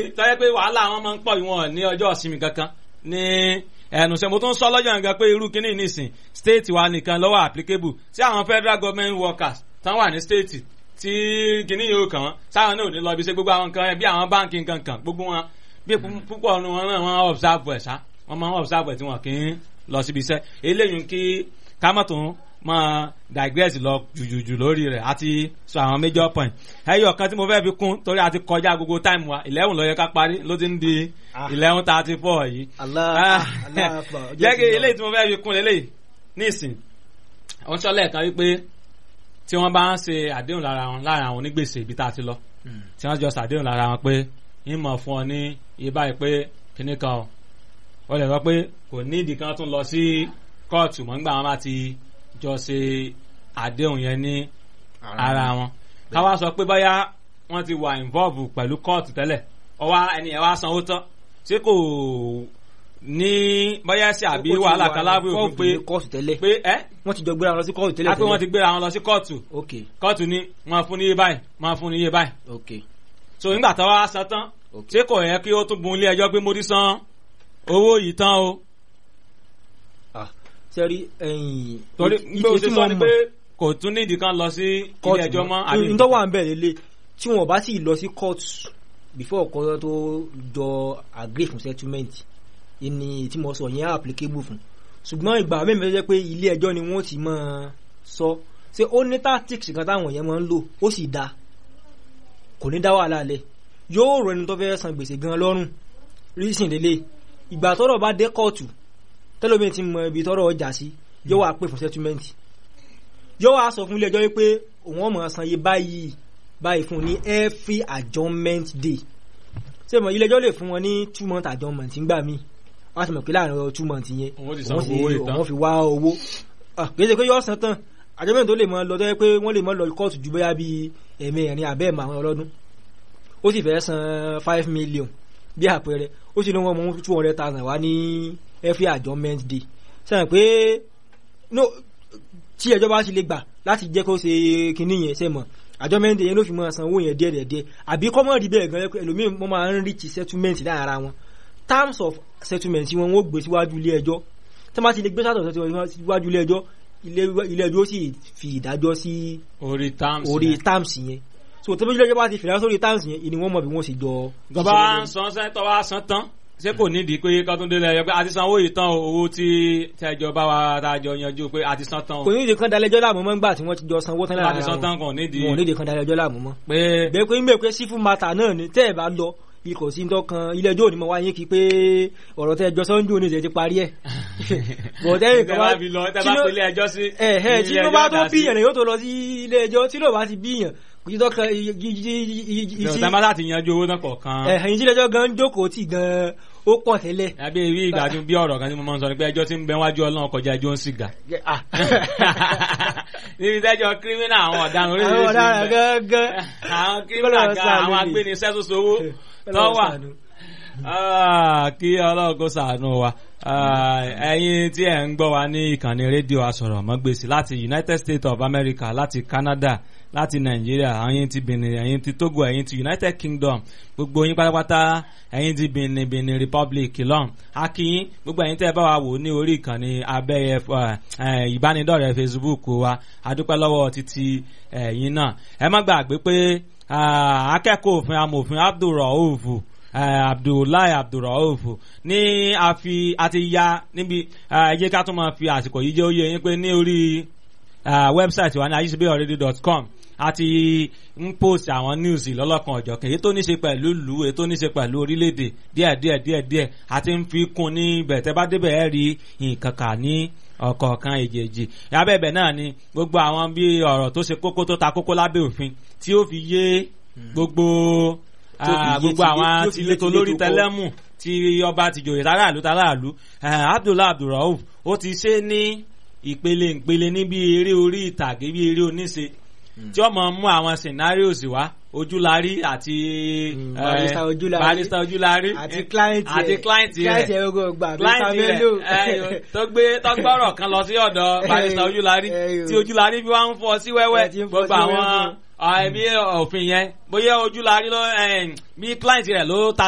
tọ́yẹ́ pé wàhálà wọn máa ń pọ̀ ìwọ̀n ní ọjọ́ ìsinmi kankan ní ẹnu sẹ mo tún sọ lọ́jọ́ nǹkan pé irú kíní nìsín state wa nìkan lọ́wọ́ applicable sí àwọn federal government workers tán wà ní state tí kíní yóò kàn wọ́n sáwọn náà ò ní lọ bí ṣe gbogbo àwọn nǹkan bí àwọn báńkì nǹkan kan gbogbo wọn bí púpọ̀ ọ̀nù wọn náà wọ́n observe ẹ̀ sá wọ́n máa ń observe ẹ̀ tí wọ́n kì í lọ síbi iṣẹ́ eléyìí kí kámọ́tò máa digress lọ jùjùjù lórí rẹ̀ àti sọ àwọn major point ẹyọ kan tí mo fẹ́ fi kún torí a ti kọjá gbogbo time wa eleven ló yẹ ká parí ló ti ń di eleven thirty four yìí jẹ́ kí eléyìí tí mo fẹ́ fi kún eléyìí nísìn wọ́n sọ lẹ́ẹ̀kan wípé tí wọ́n bá ń ṣe àdéhùn lára wọn lára àwọn onígbèsè ibi tá a ti lọ tí wọ́n jọ ṣàdéhùn lára wọn pé ń mọ̀ fún ọ ní iye báyìí pé kíní kan o wọ́n lè sọ pé kò ní ìdí kan tún lọ sí kóòtù mọ́ nígbà wọn bá ti jọ ṣe àdéhùn yẹn ní ara wọn káwá sọ pé báyà wọ́n ti wà involve pẹ̀lú kóòtù tẹ́lẹ̀ ọwọ́ ẹni ẹ̀ wá sanwó tán ṣé kò ní báyà ṣe àbí wàhálà kan lábẹ́ òfin pé kóòtù tẹ́lẹ̀ pé ẹ́ wọ́n ti jọ gbéra wọn lọ sí kóòtù tẹ́lẹ̀ á pé wọ́n ti gbéra wọn lọ sí kóòtù ok kóòtù ní wọ́n fún ní iye báyìí wọ́n fún ní iye báyìí ok so nígbà tó wá san tán ok ṣé kò yẹ kí ó tún bun ilé ẹjọ́ pé mo ti san owó yìí tán o ah sẹ́rí ẹ̀yìn torí ìtì- pé o ìtì ti tí sọ mo ni mọ̀. pé kò tún nídìí kan lọ sí ilé ẹjọ́ mọ́ àbí n tó wà ń bẹ̀ lélẹ̀ tí wọn bá sì lọ sí court before ọkọ tó jọ agree fún settlement ìní tí mo sọ yẹn applicable fún ṣùgbọ́n ìgbà mẹ́rin tó jẹ́ pé ilé ẹjọ́ ni wọ́n ti máa sọ ṣé ó ní tactics kan táwọn yẹn máa ń lò ó sì da kò ní dá wàhálà lẹ̀ yóò rọ ẹni tó fẹ́ san gbèsè gan lọ́rùn reason lélẹ̀ ìgbà tọ́rọ̀ bá dé kóòtù tẹ́lómi ti mọ ibi tọ́rọ̀ ọjà sí yóò wá pè fún settlement yóò wá sọ fún ilé ẹjọ́ wípé òun ọmọ san iye báyìí báyìí fún un ní every adjournment day ṣé mo ilé ẹjọ́ lè fún wọn ní two month adjournment ńgbà míì wọ́n á ti mọ̀ pé láàrin ọ̀rọ̀ two months yẹn Òun ti san òun sì- owó ìtàn. òun fi wá owó Ah, kì í ṣe pé yóò san tán adjournment tó lè mọ lọ tó yẹ pé wọ́n lè mọ lọ kóòtù ju bóyá bíi ẹ̀mẹrin àbẹ́ẹ̀mọ àwọn ọlọ́dún ó sì fẹ́ san five million bí àpẹẹrẹ ó sì ní wọn mú two hundred thousand wá ní every adjournment day sẹ́yìn pé no tí ẹjọ́ bá sì lè gbà láti jẹ́ kó ṣe kinní yẹn ṣe mọ̀ adjournment day yẹn ló fi máa san owó yẹn díẹ̀ díẹ̀ díẹ̀ àbí kọ́mọ̀ rí bẹ́ẹ̀ gan ẹlòmíì wọ́n máa ń reach settlement láàrin ara wọn terms of settlement tí wọn wọ́n gbé síwájú ilé ẹjọ́ tí wọ́n bá ti lè gbé sátọ̀ síwájú ilé ẹjọ́ ilé- ilé ẹjọ́ ó sì fi ìdájọ́ sí orí terms orí yẹn. terms yẹn so tí ilé ẹjọ́ bá ti fìlà sórí terms yẹn ìní wọ́n mọ̀ bí wọ́n sì jọ gọba wa ń san sẹ́ńtọ́ wa san tán ṣé kò nídìí pé kọ́túndé lẹ́yọ pé a ti san owó yìí tán o owó tí tẹ́jọ bá wa dájọ yanjú pé a ti san tán o kò ní ìdí kan dalẹ́jọ́ láàmú mọ́ ńgbà tí wọ́n ti jọ sanwó tán a lára ti san wọn tán kò nídìí wọn ò ní ìdí kan dalẹ́jọ́ láàmú mọ́ pé bẹ́ẹ̀ pé ń bẹ̀ pé sífù mata náà ni tẹ́ ẹ̀ bá lọ ikọ̀ sí dọ́kan ilé ẹjọ́ òní mọ̀ wáyé kí pé ọ̀rọ̀ tẹ́ ẹjọ́ sọ́njú òní ìṣẹ́ ti parí ẹ̀ bọ̀ tẹ́yìn tẹ́ kan bá wá fi lọ tẹ́ tí bá ló- pélé ẹjọ́ sí ẹ̀ ẹ̀ tí ilé ló bá ẹjọ́ tó dá sí. bíyàn ni yóò tó lọ sí ilé ẹjọ́ tí ló bá ti bíyàn kò sí dọ́kan tẹ́ bá láti yanjú owó náà kọ̀ọ̀kan ẹ̀hìn tí ilé ẹjọ́ gan jókòó tì gan ó pọ̀ tẹ́lẹ̀ àbí ìwé ìgbàdùn bí ọ̀rọ̀ kan tí mo máa ń sọ ni pé ẹjọ́ tí ń bẹ wájú ọlọ́run kọjá ẹjọ́ ń sìgá Ah. níbi tẹ́jọ́ kírímínà àwọn ọ̀daràn àwọn oríṣiríṣi ọ̀daràn ń bẹ. gangan àwọn kírímínà Kọ́lọ́run gan ṣàánú àwọn ni. agbénisẹ́ tó sowó tó Ọlọ́run wà ṣàánú. Ah, kí ọlọ́run kó ṣàánú wa Ah, ẹ̀yin tí ẹ̀ ń gbọ́ wa ní ìkànnì rédíò asọ̀rọ̀mọ́gbèsì láti United States of America láti Canada láti Nàìjíríà ẹ̀yin ti Benin ẹ̀yin ti Togo ẹ̀yin ti United Kingdom gbogbo yín pátápátá ẹ̀yin ti Benin Benin Republic lọ́n akínyín gbogbo ẹ̀yin tẹ́ ẹ bá wa wò ní orí ìkànnì abẹ́yẹ eh, ìbánidọ́rẹ̀ẹ́ Facebook wa adúpẹ́ lọ́wọ́ títí ẹ̀yin náà ẹ má gbàgbé pé ah, akẹ́kọ̀ọ́ òfin amòfin Abdul Rauf eh, abdullahi abdulrauf ní a fi a ti ya níbi ẹ jẹ́ ká tún máa fi àsìkò yìí jẹ́ ó yé yín pé ní orí wẹ́bsáìtì wa ní ayíṣebíọ̀rẹ́dì.com a ti ń post àwọn news lọ́lọ́kan ọ̀jọ̀kan èyí tó ní ṣe pẹ̀lú ìlú èyí tó ní ṣe pẹ̀lú orílẹ̀-èdè díẹ̀ díẹ̀ díẹ̀ díẹ̀ a ti ń fi kún ní ibẹ̀ tẹ́ bá débẹ̀ ẹ́ rí nǹkan kà ní ọ̀kọ̀ọ̀kan èjèèjì abẹ́bẹ̀ náà ni gbogbo àwọn bí ọ̀rọ̀ tó ṣe kókó tó ta kókó lábẹ́ òfin tí ó fi yé gbogbo Tí ó fi ah, yé gbogbo ti- àwọn tí ó fi yé tilétò ti lórí létò kọ́. tẹlẹ́mù tí ọba ti jòyè tàràlú tàràlú abdullahi abdulrauf ó ti ṣe ní ìpele ìpele níbi eré orí ìtàgé bí eré oníṣe tí ó mọ mú àwọn scenarios wá ojúlarí àti Mm, eh, Barrister Ojúlarí. barrister ojúlarí àti client rẹ̀ àti client client rẹ̀ rẹ̀ ogo gbà client Mr. rẹ̀ Bello. eh, tó gbé tó gbọ́rọ̀ kan lọ sí ọ̀dọ̀ barrister ojúlarí Eh, tí ojúlarí fi wá ń fọ́ sí wẹ́wẹ́ Eh, tí ń fọ́ gbogbo sí àwọn wẹ́wẹ́. ẹbí òfin yẹn bóyá ojúlarí ló eh, bí client rẹ̀ ló ta